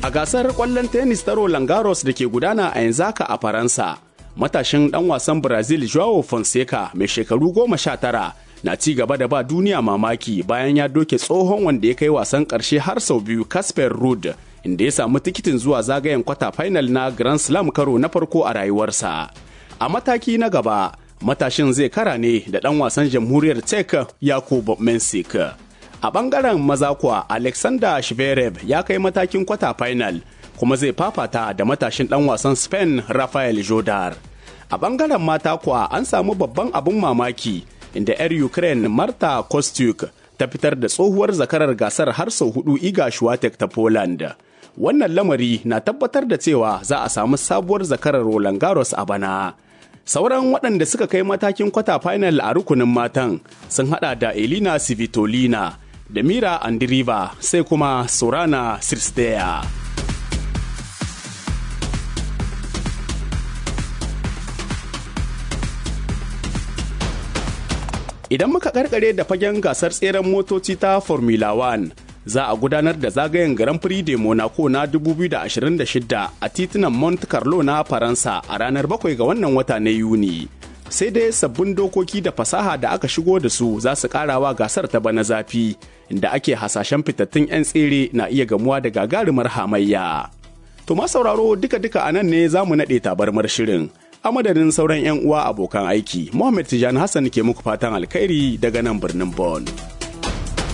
A gasar ƙwallon tennis ta Roland Garros da ke gudana a yanzu haka a Faransa, matashin ɗan wasan Brazil Joao Fonseca mai shekaru goma sha tara na ci gaba da ba duniya mamaki bayan ya doke tsohon wanda ya kai wasan ƙarshe har sau biyu Casper Ruud inda ya samu tikitin zuwa zagayen kwata final na Grand Slam karo na farko a rayuwarsa. A mataki na gaba, matashin zai kara ne da ɗan wasan jamhuriyar Czech Yakub Mensik. A ɓangaren maza kuwa Alexander Shverev ya kai matakin kwata final kuma zai fafata da matashin ɗan wasan Spain Rafael Jodar. A ɓangaren mata kuwa an samu babban abin mamaki inda 'yar Ukraine Marta Kostyuk ta fitar da tsohuwar zakarar gasar har sau hudu Iga Swiatek ta Poland. Wannan lamari na tabbatar da cewa za a samu sabuwar zakarar Roland Garros a bana. Sauran waɗanda suka kai matakin kwata final a rukunin matan sun hada da Elina Svitolina da Mira Andiriva sai kuma Sorana Sirsteya. Idan muka karkare da fagen gasar tseren motoci ta Formula 1, za a gudanar da zagayen Grand Prix de Monaco na 2026 a titunan Monte Carlo na Faransa a ranar 7 ga wannan wata na Yuni. Sai dai sabbin dokoki da fasaha da aka shigo da su za su karawa gasar ta bana zafi, inda ake hasashen fitattun 'yan tsere na iya gamuwa da gagarumar hamayya. To ma sauraro duka-duka a nan ne za mu naɗe tabarmar shirin. a madadin sauran 'yan uwa abokan aiki Muhammad Tijani Hassan ke muku fatan alkhairi daga nan birnin Bonn.